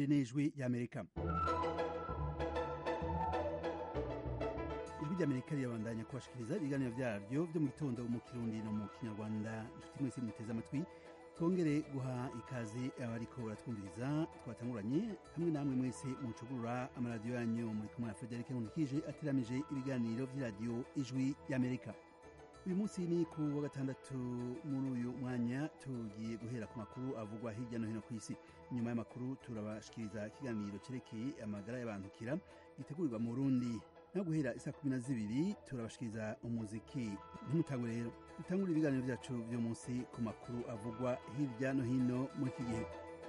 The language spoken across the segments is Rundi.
iri ni ijwi ry'amerika ijwi ry'amerika rirabandanya kubashikiriza ibiganiro vyaryo vyo mu gitondo mu kirundi no mu kinyarwanda inshuti mwese muteze amatwi twongere guha ikaze abariko baratwumviriza twatanguranye hamwe namwe mwese mucugurura amaradiyo yanyu muri kumwe na frederic nkunikije ateramije ibiganiro vy'iradiyo ijwi ry'amerika uyu munsi ni ku wa gatandatu muri uyu mwanya tugiye guhera ku makuru avugwa hirya no hino ku isi nyuma y'amakuru turabashikiriza ikiganiro cerekeye amagara y'abantukira gitegurirwa mu burundi no guhera isa kumi na zibiri turabashikiriza umuziki ntimutangwe rero dutangure ibiganiro vyacu vyo munsi ku makuru avugwa hirya no hino muri iki gihe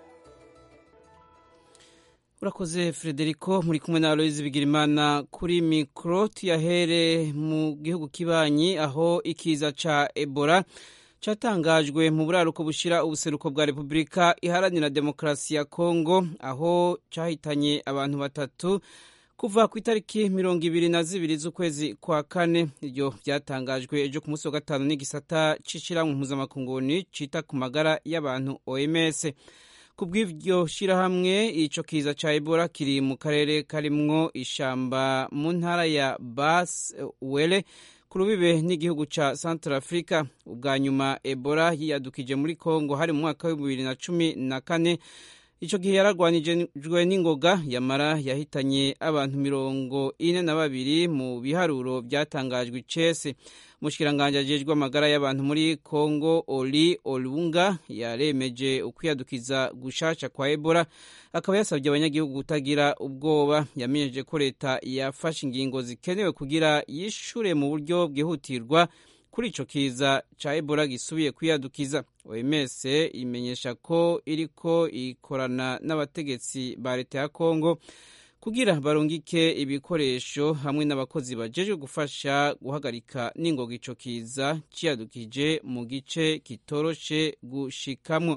urakoze frederico muri kumwe na aloyizi bigirimana kuri mikoro tuyahere mu gihugu kibanyi aho ikiza ca ebola catangajwe mu buraruko bushira ubuseruko bwa repubulika iharanira demokarasi ya kongo aho cahitanye abantu batatu kuva ku itariki mirongo ibiri na zibiri z'ukwezi kwa kane iryo byatangajwe ejo ku munsi wa gatanu n'igisata c'ishirahamwe mpuzamakunguni cita ku magara y'abantu oms ku bw'iryo shirahamwe ico kiza ca ebola kiri mu karere karimwo ishamba mu ntara ya bas wele ku rubibe n'igihugu ca central africa ubwa nyuma ebola yiyadukije muri congo hari mu mwaka wa bibiri na cumi na kane ico gihe yaragwanijwe n'ingoga yamara yahitanye abantu mirongo ine na babiri mu biharuro vyatangajwe icese umushikiranganji ajejwe amagara y'abantu muri congo oli olunga yaremeje ukwiyadukiza gushasha kwa ebola akaba yasabye abanyagihugu kutagira ubwoba yamenyeje ko leta yafashe ingingo zikenewe kugira yishure mu buryo bwihutirwa kuri ico kiza ca ebola gisubiye kwiyadukiza oms imenyesha ko iriko ikorana n'abategetsi ba leta ya congo kugira barungike ibikoresho hamwe n'abakozi bajejwe gufasha guhagarika n'ingoga ico kiza ciyadukije mu gice kitoroshe gushikamwo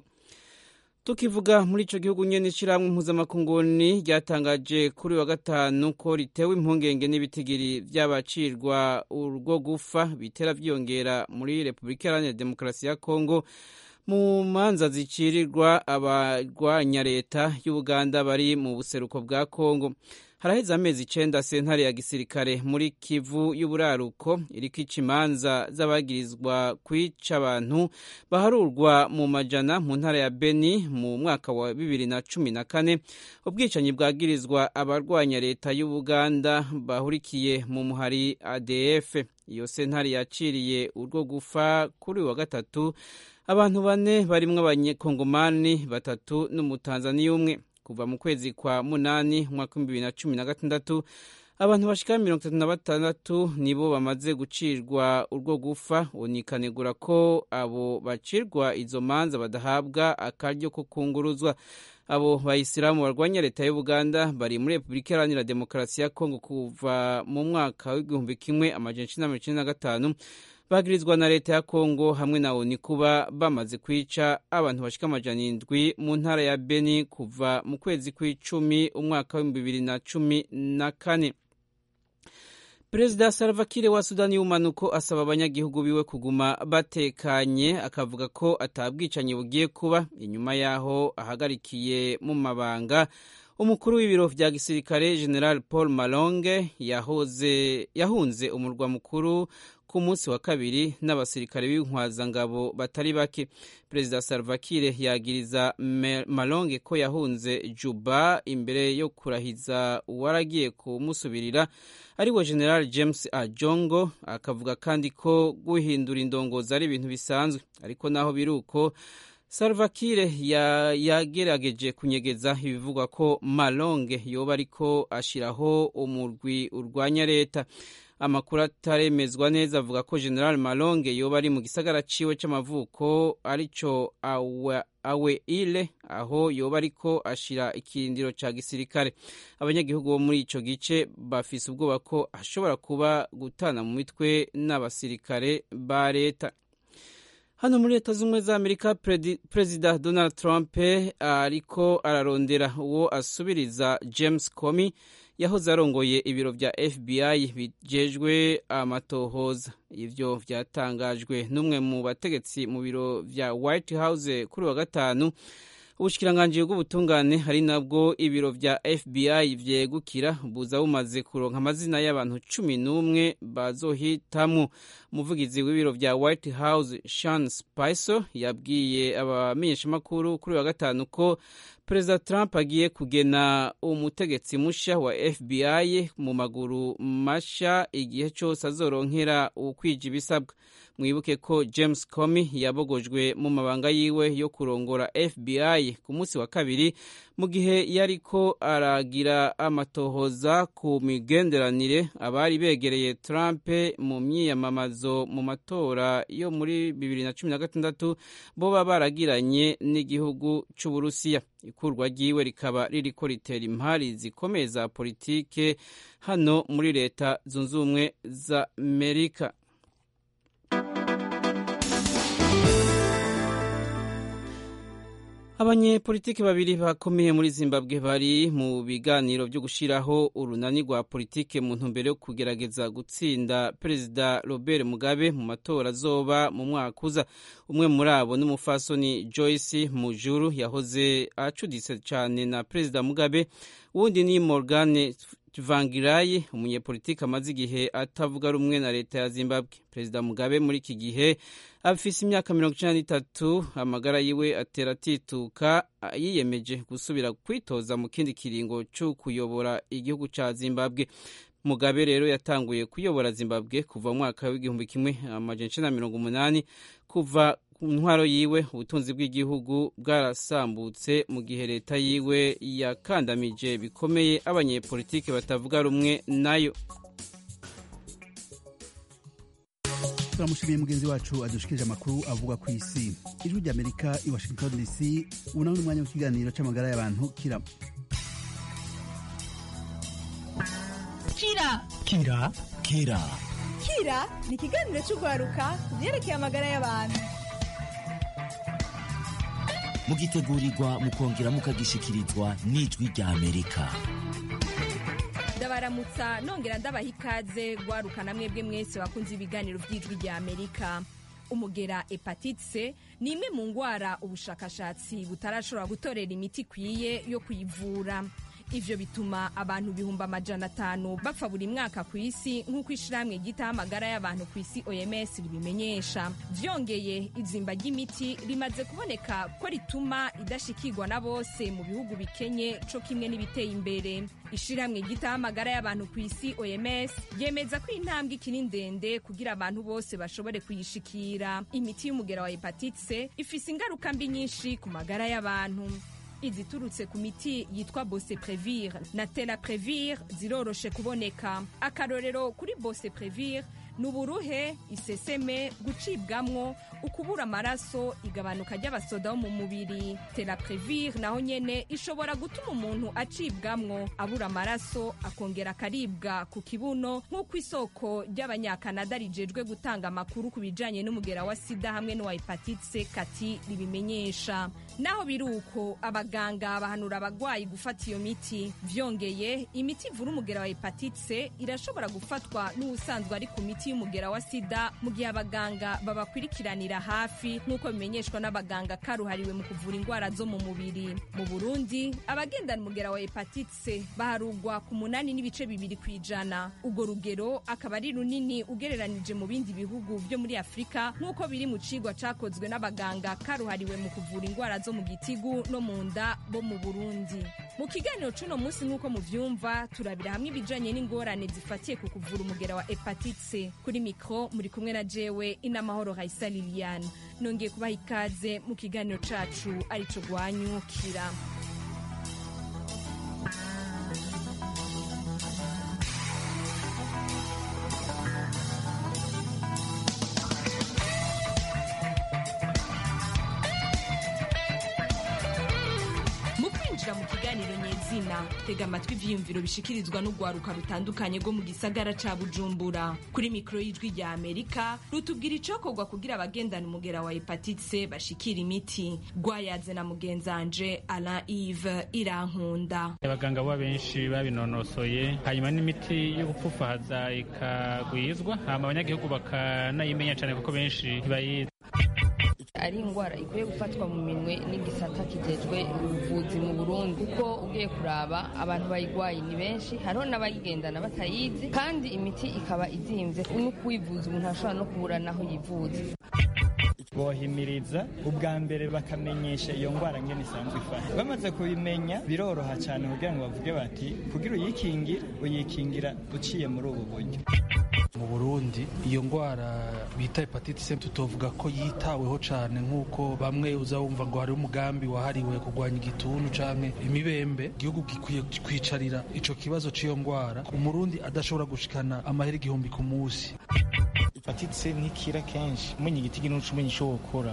tukivuga muri ico gihugu nyene ishirahamwe mpuzamakunguni ryatangaje kuri wa gatanu ko ritewe impungenge n'ibitigiri vy'abacirwa urwo gufa bitera vyiyongera muri repubulika iharanira demokarasi ya kongo mu manza zicirirwa abarwanya leta y'ubuganda bari mu buseruko bwa kongo haraheze amezi icenda sentare ya gisirikare muri kivu y'uburaruko iriko ica imanza z'abagirizwa kwica abantu baharurwa mu majana mu ntara ya beni mu mwaka wa bibiri na cumi na kane ubwicanyi bwagirizwa abarwanya leta y'ubuganda bahurikiye mu muhari adf iyo sentare yaciriye urwo gufa kuri wa gatatu abantu bane barimwo abanyekongomani batatu n'umutanzaniya umwe kuva mu kwezi kwa munani umwaka w'ibihumbi bibiri na cumi na gatandatu abantu bashika mirongo itatu na batandatu nibo bamaze gucirwa urwo gufa unikanegura ko abo bacirwa izo manza badahabwa akaryo ko kunguruzwa abo bayisilamu barwanya leta y'ubuganda bari muri repubulika iharanira demokarasi ya kongo kuva mu mwaka w'igihumbi kimwe amajana icenda mirongo icenda na gatanu bagirizwa na leta ya kongo hamwe na oni kuba bamaze kwica abantu bashika amajana indwi mu ntara ya beni kuva mu kwezi kw'icumi umwaka w'ibihumbi bibiri na cumi na kane perezida salva kiir wa sudani y'ubumanuko asaba abanyagihugu biwe kuguma batekanye akavuga ko atabwicanyi bugiye kuba inyuma y'aho ahagarikiye mu mabanga umukuru w'ibiro vya gisirikare general paul malonge yahoze yahunze umurwa mukuru ku munsi wa kabiri n'abasirikare b'inkwazangabo batari bake perezida salva kiir yagiriza malonge ko yahunze juba imbere yo kurahiza uwaragiye kumusubirira ariwe general james ajongo akavuga kandi ko guhindura indongozi ari ibintu bisanzwe ariko naho biri uko salva kiir yagerageje kunyegeza ibivugwa ko malonge yoba ariko ashiraho umurwi urwanya leta amakuru ataremezwa neza avuga ko general malonge yoba ari mu gisagara ciwe c'amavuko arico awe, awe ile aho yoba ariko ashira ikirindiro ca gisirikare abanyagihugu bo muri ico gice bafise ubwoba ko ashobora kuba gutana mu mitwe n'abasirikare ba leta hano muri leta z'ubumwe za amerika perezida donald trump ariko ararondera uwo asubiriza james comey yahoze arongoye ibiro vya fbi bijejwe amatohoza ivyo vyatangajwe n'umwe mu bategetsi mu biro vya white house kuri wa gatanu ubushikiranganji bw'ubutungane hari nabwo ibiro vya fbi vyegukira buza bumaze kuronka amazina y'abantu cumi n'umwe bazohitamwo umuvugizi w'ibiro vya white house shan spicer yabwiye abamenyeshamakuru kuri wa gatanu ko perezida trump agiye kugena umutegetsi musha wa fbi mu maguru masha igihe cyose azoronkera ukwija ibisabwa mwibuke ko james comey yabogojwe mu mabanga yiwe yo kurongora fbi ku munsi wa kabiri mu gihe yariko aragira amatohoza ku migenderanire abari begereye trump mu myiyamamazo mu matora yo muri bibiri na cumi na gatandatu boba baragiranye n'igihugu c'uburusiya ikurwa ryiwe rikaba ririko ritera impari zikomeye za politike hano muri leta zunze ubumwe za amerika abanyepolitiki babiri bakomeye muri zimbabwe bari mu biganiro byo gushyiraho urunani rwa politike mu ntumbero yo kugerageza gutsinda perezida robert mugabe mu matora azoba mu mwaka uza umwe muri abo n'umufasoni joyce mujuru yahoze acuditse cyane na perezida mugabe uwundi ni morgane Tsvangirai umunyepolitiki amaze igihe atavuga rumwe na leta ya Zimbabwe. Perezida Mugabe muri iki gihe afise imyaka mirongo icenda n'itatu amagara yiwe atera atituka yiyemeje gusubira kwitoza mu kindi kiringo co kuyobora igihugu ca Zimbabwe. Mugabe rero yatanguye kuyobora Zimbabwe kuva mu mwaka w'igihumbi kimwe amajana icenda na mirongo umunani kuva ku ntwaro yiwe ubutunzi bw'igihugu bwarasambutse mu gihe leta yiwe yakandamije bikomeye abanyepolitiki batavuga rumwe nayo turamushimiye mugenzi wacu adushikirije amakuru avuga ku isi ijwi ry'amerika i washington dc ubu nawe n'umwanya w'ikiganiro c'amagara y'abantu kira kira kira kira kira ni ikiganiro cy'urwaruka ku byerekeye amagara y'abantu mugitegurirwa mukongera mukagishikirizwa n'ijwi rya amerika ndabaramutsa nongera ndabaha ikaze rwarukana mwebwe mwese wakunze ibiganiro by'ijwi rya amerika umugera hepatite c ni imwe mu ndwara ubushakashatsi butarashobora gutorera imiti ikwiye yo kuyivura ivyo bituma abantu ibihumbi amajana atanu bapfa buri mwaka ku isi nk'uko ishirahamwe ryitaho amagara y'abantu ku isi oms ribimenyesha vyongeye izimba ry'imiti rimaze kuboneka ko rituma idashikirwa na bose mu bihugu bikenye co kimwe n'ibiteye imbere ishirahamwe ryitaho amagara y'abantu ku isi oms ryemeza ko intambwe ikiri ndende kugira abantu bose bashobore kuyishikira imiti y'umugera wa hepatite c ifise ingaruka mbi nyinshi ku magara y'abantu iziturutse ku miti yitwa boseprevir na telaprevir ziroroshe kuboneka akarorero kuri boseprevir ni uburuhe iseseme gucibwamwo ukubura amaraso igabanuka ry'abasoda bo mu mubiri telaprevir naho nyene ishobora gutuma umuntu acibwamwo abura amaraso akongera akaribwa ku kibuno nk'uko isoko ry'abanyakanada rijejwe gutanga amakuru ku bijanye n'umugera wa sida hamwe n'uwa hepatite kati ribimenyesha naho biri uko abaganga bahanura abagwayi gufata iyo miti vyongeye imiti ivura umugera wa hepatite irashobora gufatwa n'uwusanzwe ari ku miti y'umugera wa sida mu gihe abaganga babakurikiranira hafi nk'uko bimenyeshwa n'abaganga karuhariwe mu kuvura indwara zo mu mubiri mu burundi abagendana umugera wa hepatite baharugwa ku munani n'ibice bibiri ku ijana urwo rugero akaba ari runini ugereranije mu bindi bihugu byo muri afurika nk'uko biri mu cigwa cakozwe n'abaganga karuhariwe mu kuvura indwara zo mu gitigu no mu nda bo mu burundi mu kiganiro c'uno munsi nk'uko muvyumva turabira hamwe ibijanye n'ingorane zifatiye ku kuvura umugera wa hepatite kuri mikro muri kumwe na jewe inamahoro raisa liliane nongeye kubaha ikaze mu kiganiro cacu arico rwanyukira mu kwinjira mu kiganiro nyezina tega amatwi ivyiyumviro bishikirizwa n'urwaruka rutandukanye rwo mu gisagara ca bujumbura kuri mikoro y'ijwi rya amerika rutubwira icokorwa kugira abagendana umugera wa hepatite bashikira imiti rwayaze na mugenzanje alain ive irankunda abaganga bo benshi babinonosoye hanyuma n'imiti yo gupfufahaza ikagwizwa hama abanyagihugu bakanayimenya cyane kuko benshi ntibayizi ari indwara ikwiye gufatwa mu minwe n'igisata kijejwe ubuvuzi mu burundi kuko ugiye kuraba abantu bayigwaye ni benshi hariho n'abayigendana batayizi kandi imiti ikaba izimvye no kuyivuza umuntu ashobora no kubura naho yivuza bohimiriza ubwa mbere bakamenyesha iyo ndwara ngene isanzwe ifata bamaze kubimenya biroroha cyane kugira ngo bavuge bati kugira uyikingira uyikingira uciye muri ubu buryo mu burundi iyo ndwara bita hepatite c tutovuga ko yitaweho cyane nk'uko bamwe uza wumva ngo hari umugambi wahariwe kurwanya igituntu canke imibembe igihugu gikwiye kwicarira ico kibazo c'iyo ndwara umurundi adashobora gushikana amahera igihumbi ku munsi hepatite c ntikira kenshi umenya igiti ginuca umenya ico wokora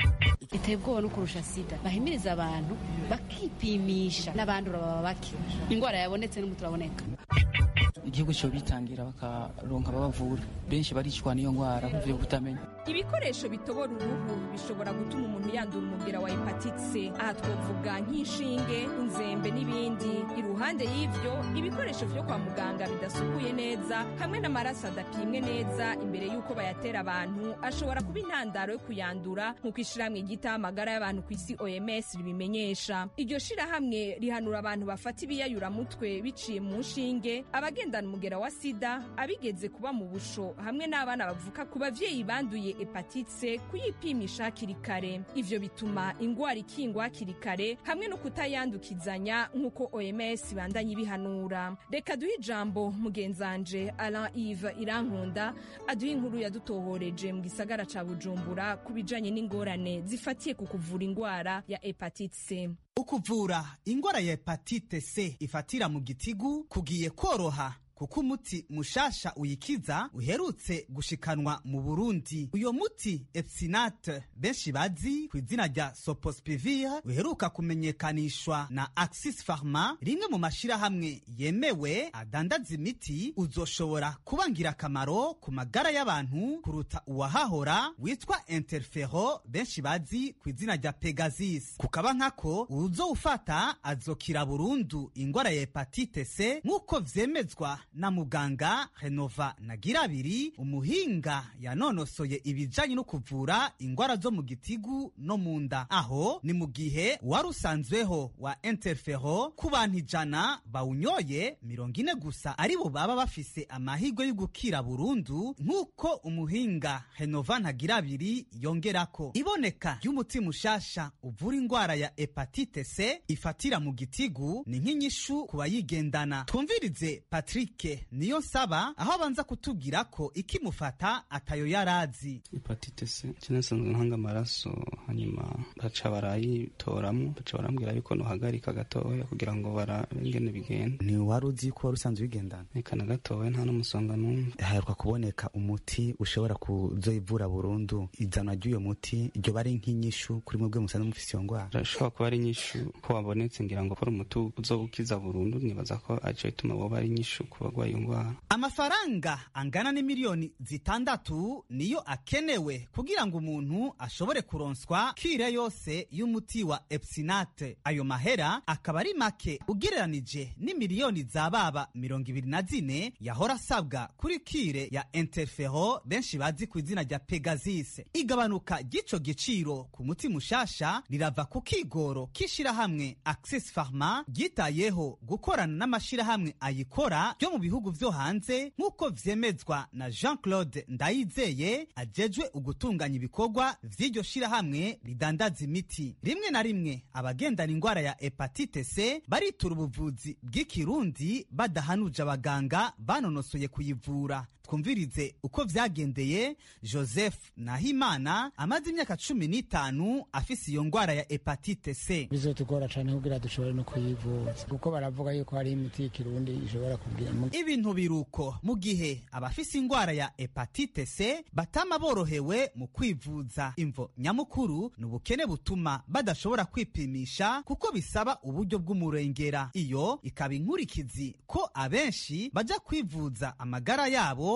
iteye ubwoba no kurusha sida bahimiriza abantu bakipimisha n'abandura baba bake indwara yabonetse n'umuti uraboneka igihugu cyo bitangira bakaronka ababavura benshi baricwa n'iyo ndwara kuvuye kutamenya ibikoresho bitobora uruhu bishobora gutuma umuntu yandura umubwira wa hepatite c aha twavuga nk'inshinge inzembe n'ibindi iruhande y'ivyo ibikoresho vyo kwa muganga bidasukuye neza hamwe n'amaraso adapimwe neza imbere y'uko bayatera abantu ashobora kuba intandaro yo kuyandura nk'uko ishirahamwe ryitaho amagara y'abantu ku isi oms ribimenyesha iryo shirahamwe rihanura abantu bafata ibiyayuramutwe biciye mu nshinge abagendana umugera wa sida abigeze kuba mu busho hamwe n'abana bavuka ku bavyeyi banduye hepatite kuyipimisha hakiri kare ivyo bituma ingwara ikingwa hakiri kare hamwe no kutayandukizanya nk'uko oms ibandanye ibihanura reka duhe ijambo mugenzanje alain ive irankunda aduhe inkuru yadutohoreje mu gisagara ca bujumbura ku bijanye n'ingorane zifatiye ku kuvura ingwara ya hepatite c ukuvura ingwara ya hepatite c ifatira mu gitigu kugiye koroha kuko umuti mushasha uyikiza uherutse gushikanwa mu burundi uyo muti epsinate benshi bazi ku izina rya sopospivir uheruka kumenyekanishwa na axis pharma rimwe mu mashirahamwe yemewe adandaza imiti uzoshobora kuba ngirakamaro ku magara y'abantu kuruta uwahahora witwa interfero benshi bazi ku izina rya pegasis kukaba nkako uzowufata azokira burundu ingwara ya hepatite c nk'uko vyemezwa na muganga renova nagirabiri umuhinga yanonosoye ibijanye no kuvura ingwara zo mu gitigu no mu nda aho ni mu gihe wari usanzweho wa interfero ku bantu ijana bawunyoye mirongo ine gusa aribo baba bafise amahirwe yo gukira burundu nk'uko umuhinga renova ntagirabiri yongerako iboneka ry'umuti mushasha uvura ingwara ya hepatite c ifatira mu gitigu ni nk'inyishu ku bayigendana twumvirize patrick niyo nsaba aho abanza kutubwira ko ikimufata atayo yarazi hepatite c kinasanzwe ntanga amaraso hanyuma baca barayitoramwo baca barambwira yuko nohagarika gatoya kugira ngo barabe ingene bigenda ni wari uzi ko wari usanzwe ubigendana reka na gatoya nta n'umusonga n'umwe haheruka kuboneka umuti ushobora kuzoivura burundu izanwa ry'uyo muti iryo bari nk'inyishu kuri mwebwe musanzwe mufise iyo ndwara urashobora kuba ari inyishu ko wabonetse ngira ngo kora umuti uzobukiza burundu nibaza ko aco bituma woba ari inyishu ku bagwaye iyo ndwara amafaranga angana n'imiliyoni zitandatu niyo akenewe kugira ngo umuntu ashobore kuronswa kire yose y'umuti wa epsinate ayo mahera akaba ari make ugereranije n'imiliyoni za baba mirongo ibiri na zine yahora asabwa kuri kire ya interfero benshi bazi ku izina rya pegasis igabanuka ry'ico giciro ku muti mushasha rirava ku kigoro k'ishirahamwe access pharma ryitayeho gukorana n'amashirahamwe ayikora ryo mu bihugu vyo hanze nk'uko vyemezwa na jean claude ndayizeye ajejwe ugutunganya ibikorwa vy'iryo shirahamwe ridandaza imiti rimwe na rimwe abagendana ingwara ya hepatite c baritura ubuvuzi bw'ikirundi badahanuje abaganga banonosoye kuyivura twumvirize uko vyagendeye joseph nahimana amaze imyaka cumi n'itanu afise iyo ngwara ya hepatite c bizotugora cane kugira dushobore no kuyivuza kuko baravuga yuko hari imiti y'ikirundi ishobora kubwira ibintu biruko mu gihe abafise ingwara ya hepatite c batama borohewe mu kwivuza imvo nyamukuru ni ubukene butuma badashobora kwipimisha kuko bisaba uburyo bw'umurengera iyo ikaba inkurikizi ko abenshi baja kwivuza amagara yabo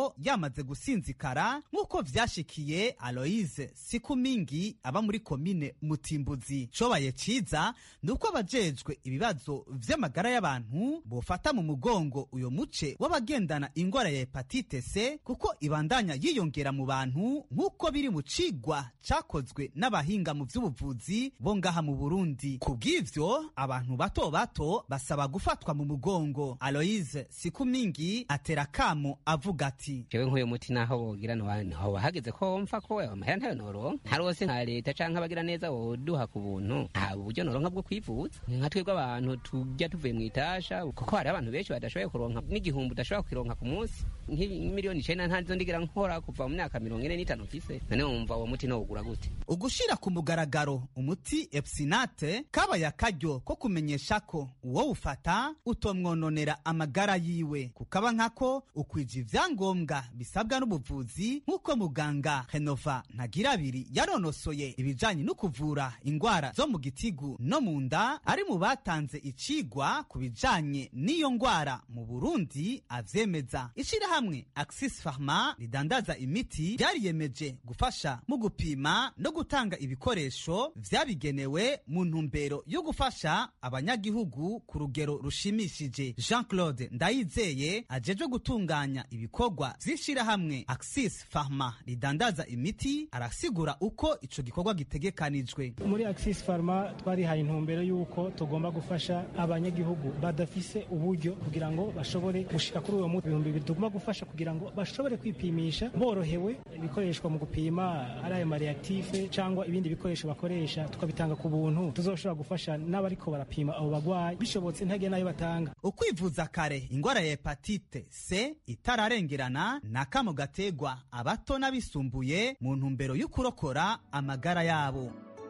y'umugongo yamaze gusinzikara nk'uko vyashikiye aloise sikumingi aba muri komine mutimbuzi cobaye ciza ni uko abajejwe ibibazo vy'amagara y'abantu bofata mu mugongo uyo muce w'abagendana ingwara ya hepatite c kuko ibandanya yiyongera mu bantu nk'uko biri mu cigwa cakozwe n'abahinga mu vy'ubuvuzi bo ngaha mu burundi ku bw'ivyo abantu bato bato basaba gufatwa mu mugongo aloise sikumingi atera kamo avuga ati jewe nk'uyu muti naho wogira ntihoba hageze ko wumva ko amahera ntayo noronka ntarose nka leta canke abagira neza woduha ku buntu nta buryo noronka bwo kwivuza nka twebwe abantu tujya tuvuye mu itasha kuko hari abantu benshi badashoboye kuronka n'igihumbi udashobora kukironka ku munsi nk'imiliyoni icenda ntazo ndigira nkora kuva mu myaka mirongo ine n'itanu mfise none wumva uwo muti nowugura gute ugushira ku mugaragaro umuti epsinate kabaye akaryo ko kumenyesha ko uwo ufata utomwononera amagara yiwe kukaba nkako ukwija ivyangombwa bisabwa n'ubuvuzi nk'uko muganga henova ntagirabiri yaronosoye ibijanye no kuvura ingwara zo mu gitigu no mu nda ari mu batanze icigwa ku bijanye n'iyo ngwara mu burundi avyemeza ishirahamwe axis pharma ridandaza imiti ryariyemeje gufasha mu gupima no gutanga ibikoresho vyabigenewe mu ntumbero yo gufasha abanyagihugu ku rugero rushimishije jean claude ndayizeye ajejwe gutunganya ibikorwa vy'ishirahamwe axis pharma ridandaza imiti arasigura uko ico gikorwa gitegekanijwe muri axis pharma twarihaye intumbero y'uko tugomba gufasha abanyagihugu badafise uburyo kugira ngo bashobore gushika kuri uwo muti ibihumbi bibiri tugomba gufasha kugira ngo bashobore kwipimisha borohewe ibikoreshwa mu gupima ari ayo mareaktife cyangwa ibindi bikoresho bakoresha tukabitanga ku buntu tuzoshobora gufasha n'abariko barapima abo bagwayi bishobotse ntage nayo batanga ukwivuza kare ingwara ya hepatite c itararengerana ni akamo gategwa abato n'abisumbuye mu ntumbero y'ukurokora amagara yabo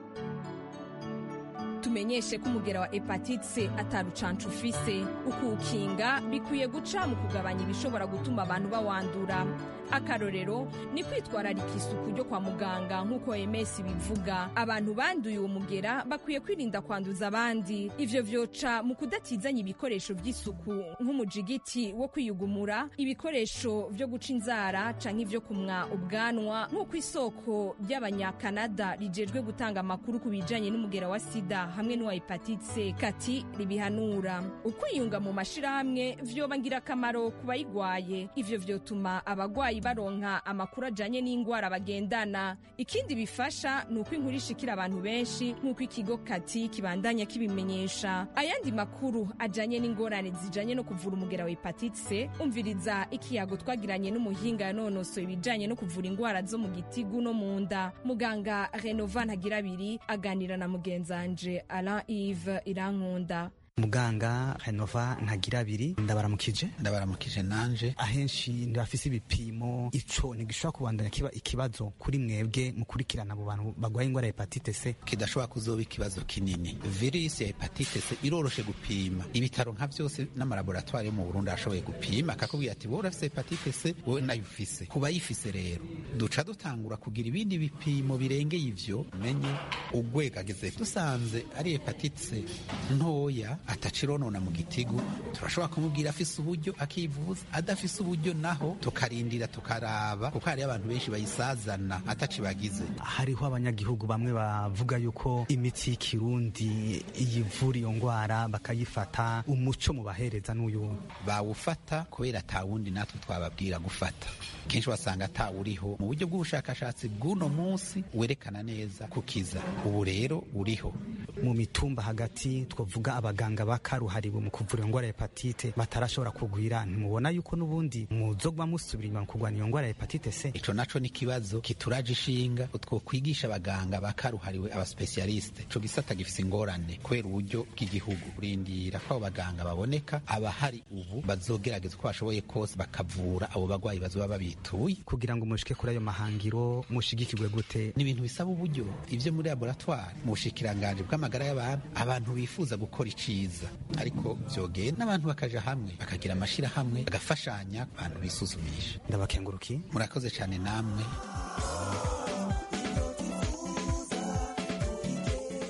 tumenyeshe ko umugera wa hepatite c atarucanca ufise ukuwukinga bikwiye guca mu kugabanya ibishobora gutuma abantu bawandura akarorero ni kwitwararika isuku ryo kwa muganga nk'uko oms bivuga abantu banduye uwo mugera bakwiye kwirinda kwanduza abandi ivyo vyoca mu kudatizanya ibikoresho vy'isuku nk'umujigiti wo kwiyugumura ibikoresho vyo guca inzara canke ivyo kumwa ubwanwa nk'uko isoko ry'abanyakanada rijejwe gutanga amakuru ku bijanye n'umugera wa sida hamwe n'uwa hepatite c kati ribihanura ukwiyunga mu mashirahamwe vyoba ngirakamaro ku bayigwaye ivyo vyotuma abagwayi baronka amakuru ajanye n'ingwara bagendana ikindi bifasha ni uko inkuru ishikira abantu benshi nk'uko ikigo kati kibandanya kibimenyesha ayandi makuru ajanye n'ingorane zijanye no kuvura umugera wa hepatite c umviriza ikiyago twagiranye n'umuhinga yanonosoye ibijanye no kuvura ingwara zo mu gitigu no mu nda muganga renova ntagirabiri aganira na mugenzanje alain ive irankunda muganga renova ntagira abiri ndabaramukije ndabaramukije nanje ahenshi ntibafise ibipimo ico ntigishobora kubandanya kiba ikibazo kuri mwebwe mukurikirana abo bantu bagwaye ingwara ya hepatite c kidashobora kuzoba ikibazo kinini virusi ya hepatite c iroroshe gupima ibitaro nka vyose n'amalaboratwari yo mu burundi arashoboye gupima akakubwira ati wowe urafise hepatite c wowe nayo ufise ku bayifise rero duca dutangura kugira ibindi bipimo birengeye ivyo menye ugwego ageze dusanze ari hepatite c ntoya atacironona mu gitigu turashobora kumubwira afise uburyo akivuza adafise uburyo naho tukarindira tukaraba kuko hariyo abantu benshi bayisazana atacibagize hariho abanyagihugu bamwe bavuga yuko imiti y'ikirundi iyivura iyo ngwara bakayifata umuco mu bahereza n'uyu bawufata kubera atawundi natwe twababwira gufata kenshi wasanga atawuriho mu buryo bw'ubushakashatsi bw'uno munsi werekana neza kukiza ubu rero uriho mu mitumba hagati twavuga abaganga bakaruhariwe mu kuvura iyo ngwara ya hepatite batarashobora kugwira ntimubona yuko n'ubundi muzogwa musubira inyuma mu kurwanya iyo ngwara ya hepatite c ico naco ni ikibazo kituraje ishinga twokwigisha abaganga bakaruhariwe abasipesialiste ico gisata gifise ingorane kubera uburyo bw'igihugu kurindira ko abo baganga baboneka abahari ubu bazogerageza uko bashoboye kose bakavura abo bagwayi bazoba babituye kugira ngo mushike kuri ayo mahangiro mushigikirwe gute ni ibintu bisaba uburyo ivyo muri laboratoire mu bushikiranganje bw'amagara y'abantu abantu bifuza gukora iciza ariko vyogenda n'abantu bakaja hamwe bakagira amashirahamwe bagafashanya abantu bisuzumisha ndabakenguruki murakoze cyane namwe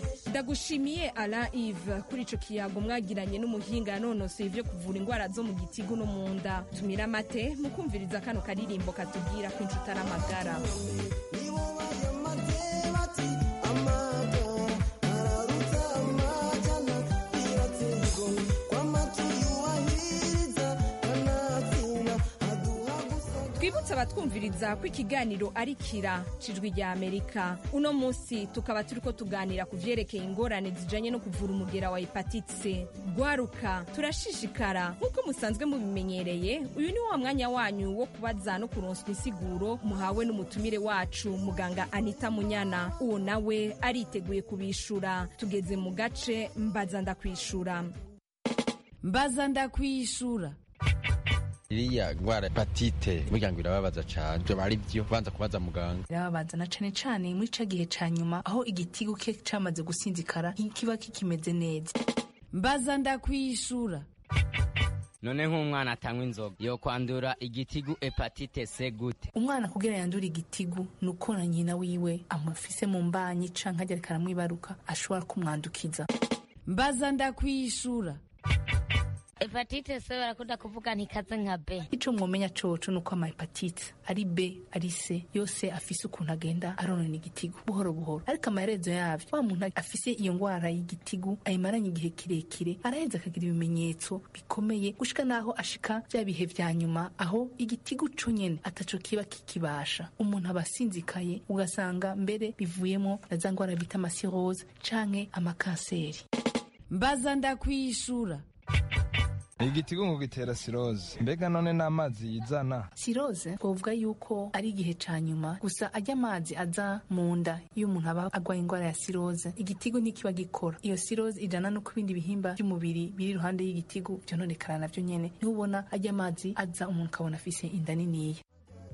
ndagushimiye ala ive kuri ico kiyago mwagiranye n'umuhinga yanonosoye ivyo kuvura indwara zo mu gitigu no mu nda tumira amate mukumviriza kano karirimbo katubwira ko inshuti ari amagara twibutse abatwumviriza ko ikiganiro ari kira cijwi rya amerika uno munsi tukaba turiko tuganira ku vyerekeye ingorane zijanye no kuvura umugera wa hepatite c gwaruka turashishikara nk'uko musanzwe mubimenyereye uyu ni wa mwanya wanyu wo kubaza no kuronswa insiguro muhawe n'umutumire wacu muganga anita munyana uwo nawe ariteguye kubishura tugeze mu gace mbaza ndakwishura mbaza ndakwishura iriya ndwara hepatite burya ngo irababaza cane vyo bari vyo banza kubaza muganga irababaza na cane cane muri ca gihe ca nyuma aho igitigu ke camaze gusinzikara kiba kikimeze neza mbaza ndakwishura none nk'umwana atanywa inzoga yo kwandura igitigu hepatite c gute umwana kugira yandura igitigu ni uko na nyina wiwe amufise mu mbanyi canke ariko aramwibaruka ashobora kumwandukiza mbaza ndakwishura hepatite c barakunda kuvuga ntikaze nka b ico mwomenya coco ni uko amahepatite ari b ari c yose afise ukuntu agenda aronona igitigu buhoro buhoro ariko amaherezo yavyo wa muntu afise iyo ngwara y'igitigu ayimaranye igihe kirekire araheza akagira ibimenyetso bikomeye gushika naho ashika vya bihe vya nyuma aho igitigu co nyene ataco kiba kikibasha umuntu aba asinzikaye ugasanga mbere bivuyemo na za ngwara bita amasirose canke amakanseri mbaza ndakwishura igitigu ngo gitera siroze mbega none n'amazi yizana siroze twavuga yuko ari igihe ca nyuma gusa ajya amazi aza mu nda iyo umuntu aba agwaye indwara ya siroze igitigu ntikiba gikora iyo siroze ijana no ku bindi bihimba by'umubiri biri iruhande y'igitigu vyononekara navyo nyene niho ubona ajya amazi aza umuntu ukabona afise inda niniya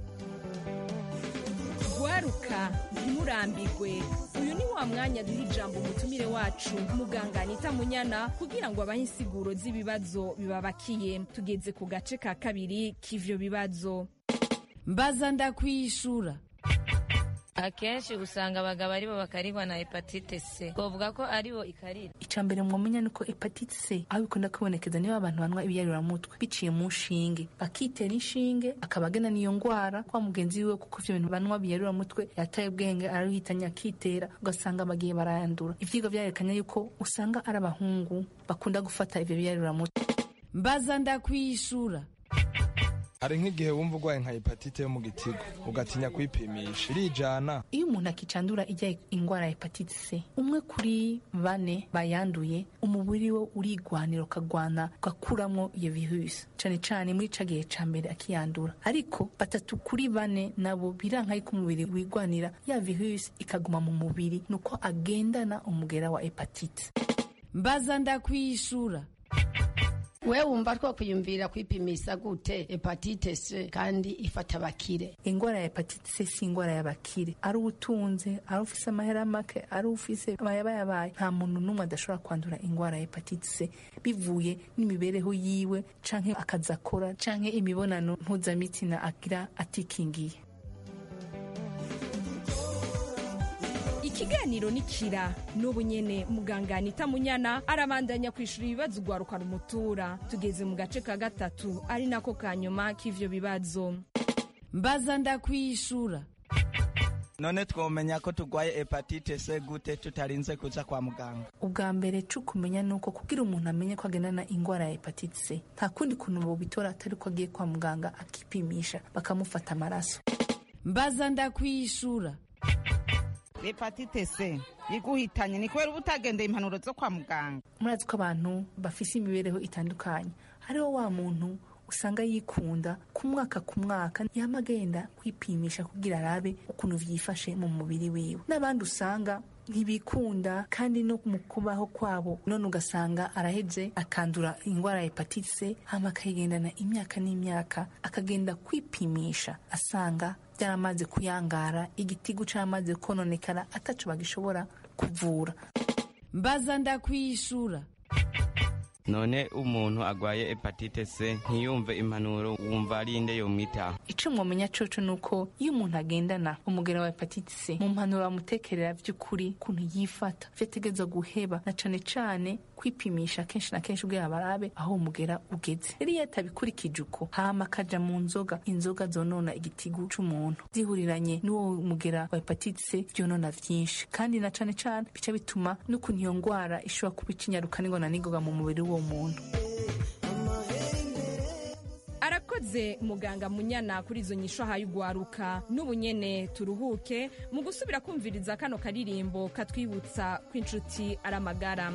gwaruka ntimurambirwe uyu ni wa mwanya duha ijambo umutumire wacu muganga anita munyana kugira ngo abahe insiguro z'ibibazo bibabakiye tugeze ku gace ka kabiri k'ivyo bibazo mbaza ndakwishura akenshi usanga abagabo aribo bakarigwa na hepatite c twavuga ko aribo ikarira ica mbere mwomenya nuko hepatite c aho bikunda kwibonekeza niba abantu banywa ibiyaruramutwe biciye mu nshinge bakitera inshinge akaba agena n'iyo ngwara kwa mugenzi wiwe kuko ivyo bintu banywa biyaruramutwe yataye ubwenge araruhitanye akitera ugasanga bagiye barayandura ivyigwa vyarekanye yuko usanga ari abahungu bakunda gufata ivyo biyaruramutwe mbaza ndakwishura hari nk'igihe wumva urwaye nka hepatite yo mu gitigu ugatinya kwipimisha irijana iyo umuntu akicandura ijya ingwara ya hepatite c umwe kuri bane bayanduye umubiri we urigwanira ukagwana ugakuramwo iyo virusi cane cane muri ca gihe ca mbere akiyandura ariko batatu kuri bane nabo biranka yuko umubiri wigwanira ya virusi ikaguma mu mubiri nuko agendana umugera wa hepatite mbaza ndakwishura we wumva twakwiyumvira kwipimisha gute hepatite c kandi ifata abakire ingwara ya hepatite c si ingwara y'abakire ari ubutunze ari ufise amahera make ari ufise amayabayabaye nta muntu n'umwe adashobora kwandura ingwara ya hepatite c bivuye n'imibereho yiwe canke akazi akora canke imibonano mpuzamitsina agira atikingiye ikiganiro ni kira n'ubu nyene muganga anita munyana arabandanya kwishura ibibazo ugwaruka rumutura tugeze mu gace ka gatatu ari nako ka nyuma k'ivyo bibazo mbaza ndakwishura none twomenya ko turwaye hepatite c gute tutarinze kuja kwa muganga ubwa mbere co kumenya nuko kugira umuntu amenye ko agendana ingwara ya hepatite c nta kundi kuntu bobitora atari ko agiye kwa muganga akipimisha bakamufata amaraso mbaza ndakwishura hepatite c iguhitanye ni kubera uba utagendeye impanuro zo kwa muganga murazi ko abantu bafise imibereho itandukanye hariho wa muntu usanga yikunda ku mwaka ku mwaka yama agenda kwipimisha kugira arabe ukuntu vyifashe mu mubiri wiwe n'abandi usanga ntibikunda kandi no mu kubaho kwabo none ugasanga araheze akandura ingwara ya hepatite c hama akayigendana imyaka n'imyaka akagenda kwipimisha asanga byaramaze kuyangara igitigu caramaze kononekara ataco bagishobora kuvura mbaza ndakwishura none umuntu agwaye hepatite c ntiyumve impanuro wumva ari inde yomwitaho ico mwomenya coco nuko iyo umuntu agendana umugera wa hepatite c mu mpanuro bamutekerera vy'ukuri kuntu yifata vyo ategerezwa guheba na cane cane kwipimisha kenshi na kenshi ubwira barabe aho umugera ugeze rero iyo atabikurikije uko hama akaja mu nzoga inzoga zonona igitigu c'umuntu zihuriranye n'uwo mugera wa hepatite c vyonona vyinshi kandi na cane cane bica bituma n'ukuntu iyo ngwara ishobora kuba icinyaruka n'ingona n'ingoga mu mubiri w'uwo muntu arakoze muganga munyana kuri izo nyisho ahaye ugwaruka n'ubu nyene turuhuke mu gusubira kumviriza kano karirimbo katwibutsa ko inshuti ari amagara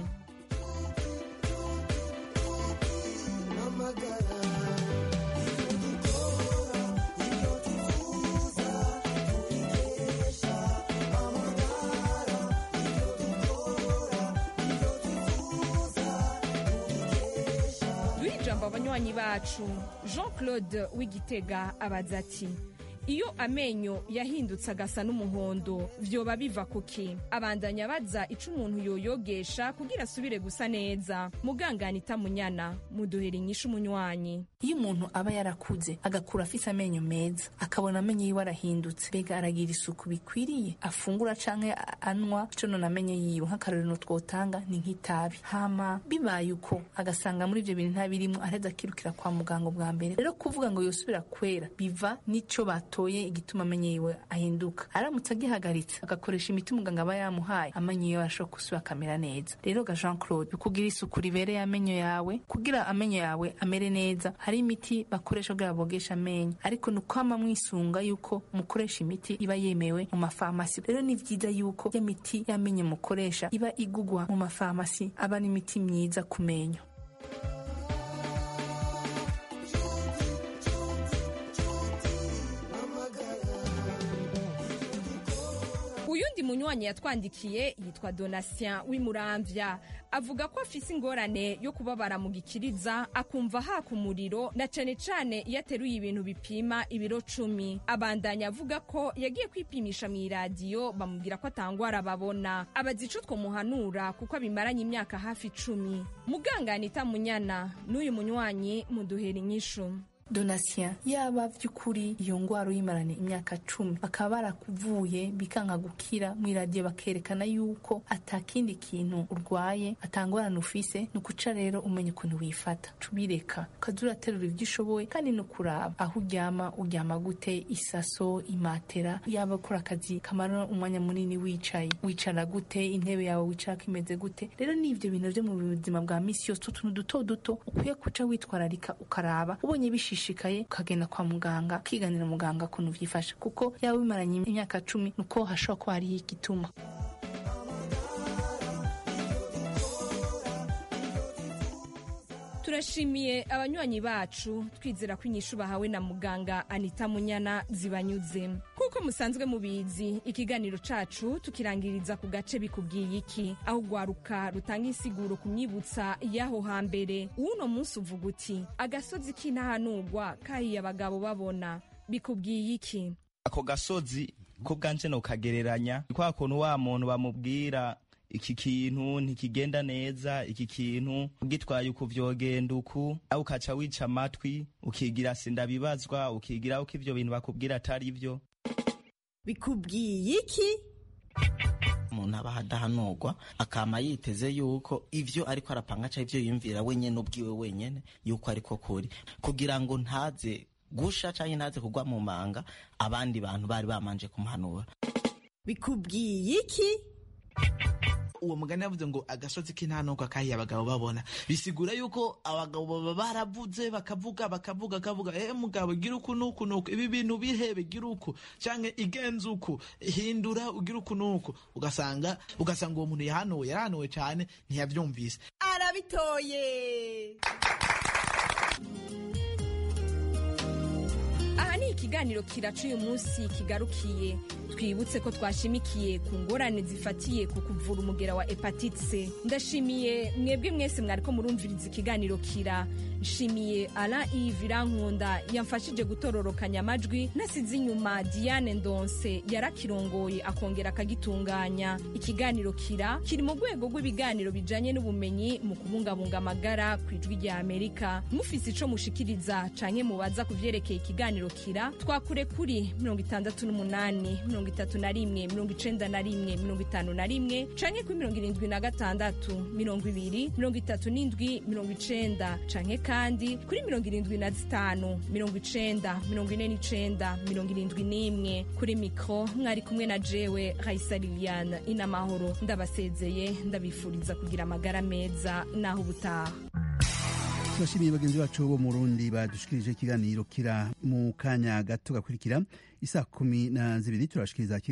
duhe ijambo abanywanyi bacu jean claude w'igitega abaza ati iyo amenyo yahindutse agasa n'umuhondo vyoba biva kuki abandanya baza ico umuntu yoyogesha kugira asubire gusa neza mugangana itamunyana muduhera inyishu umunywanyi iyo umuntu aba yarakuze agakura afise amenyo meza akabona amenyo yiwe arahindutse mbega aragira isuku bikwiriye afungura canke a- anywa ico none amenyo yiwe nk'akarorero twotanga ni nk'itabi hama bibaye uko agasanga muri ivyo bintu ntabirimwo araheza akirukira kwa muganga bwa mbere rero kuvuga ngo yosubira kwera biva n'ico batoye igituma amenyo yiwe ahinduka aramutse agihagaritse agakoresha imiti muganga aba yamuhaye amenyo yiwe arashobora gusubira akamera neza rero ga jean claude kugira isuku ribereye amenyo yawe kugira amenyo yawe amere neza hari imiti bakoresha kugira bogesha amenyo ariko ni ukwama mwisunga yuko mukoresha imiti iba yemewe mu mafarumasi rero ni vyiza yuko ya miti y'amenyo mukoresha iba igugwa mu mafarumasi aba n'imiti myiza ku menyo uyundi munywanyi yatwandikiye yitwa donatien w'imuramvya avuga ko afise ingorane yo kubabara mu gikiriza akumva haka umuriro na cane cane iyo ateruye ibintu bipima ibiro cumi abandanya avuga ko yagiye kwipimisha mu iradiyo bamubwira ko atangwara babona abaza ico twomuhanura kuko abimaranye imyaka hafi icumi mugangana itamunyana n'uyu munywanyi muduhera inyishu donatien yaba vy'ukuri iyo ngwara uyimaranye imyaka cumi bakaba barakuvuye bikanka gukira mu iradiyo bakerekana yuko atakindi kintu urwaye atangorana ufise ni ukuca rero umenya ukuntu wifata tubireka ukaza uraterura ivyo ushoboye kandi no kuraba aho uryama uryama gute isaso imatera yaba ukora akazi kamara umwanya munini wicaye wicara gute intebe yawe wicarako imeze gute rero ni ivyo bintu vyo mu buzima bwa misi yose utuntu duto duto ukwiye kuca witwararika ukaraba ubonye bishishikaye ukagenda kwa muganga ukiganira muganga ukuntu vyifashe kuko yaba bimaranye imyaka cumi nuko hashobora kuba hariho igituma turashimiye abanywanyi bacu twizera ko inyishu bahawe na muganga anita munyana zibanyuze kuko musanzwe mubizi ikiganiro cacu tukirangiriza ku gace bikubwiye iki aho ugwaruka rutanga insiguro ku myibutsa y'aho hambere uwuno munsi uvuga uti agasozi k'intahanurwa kahiye abagabo babona bikubwiye iki ako gasozi ko bwanje nokagereranya ni kwa kuntu wa muntu bamubwira iki kintu ntikigenda neza iki kintu ugitwaye uku vyogenda uku nawe ukaca wica amatwi ukigira sindabibazwa ukigira uko ivyo bintu bakubwira atari vyo bikubwiye iki umuntu aba adahanurwa akama yiteze yuko ivyo ariko arapanga canke ivyo yiyumvira wenyene ubwiwe wenyene yuko ariko kuri kugira ngo ntaze gusha canke ntaze kugwa mu manga abandi bantu bari bamanje kumuhanura bikubwiye iki uwo mugani yavuze ngo agasozi k'intanuka kahiye abagabo babona bisigura yuko abagabo baba baravuze bakavuga bakavuga bakavuga eh mugabo gira uku nuku nuku ibi bintu bihebe gira uku canke igenza uku hindura ugira uku nuku ugasanga ugasanga uwo muntu yahanuwe yarahanuwe cane ntiyavyumvise arabitoye aha ni ikiganiro kiraca uyu munsi kigarukiye twibutse ko twashimikiye ku ngorane zifatiye ku kuvura umugera wa hepatite c ndashimiye mwebwe mwese mwariko murumviriza ikiganiro kira nshimiye ala ive irankunda yamfashije gutororokanya amajwi nasize inyuma diane ndonse yarakirongoye akongera akagitunganya ikiganiro kira kiri mu rwego rw'ibiganiro bijanye n'ubumenyi mu kubungabunga amagara ku ijwi rya amerika mufise ico mushikiriza canke mubaza ku vyerekeye ikiganiro kira twakure kuri mirongo itandatu n'umunani mirongo itatu na rimwe mirongo icenda na rimwe mirongo itanu na rimwe canke kuri mirongo irindwi na gatandatu mirongo ibiri mirongo itatu n'indwi mirongo icenda canke kandi kuri mirongo irindwi na zitanu mirongo icenda mirongo ine n'icenda mirongo irindwi n'imwe kuri mikro mwari kumwe na jewe raisa liliane inamahoro ndabasezeye ndabifuriza kugira amagara meza naho ubutaha turashimiye bagenzi bacu bo mu rundi badushikirije ikiganiro kira mu kanya gato gakurikira isaa kumi na zibiri turashikiriza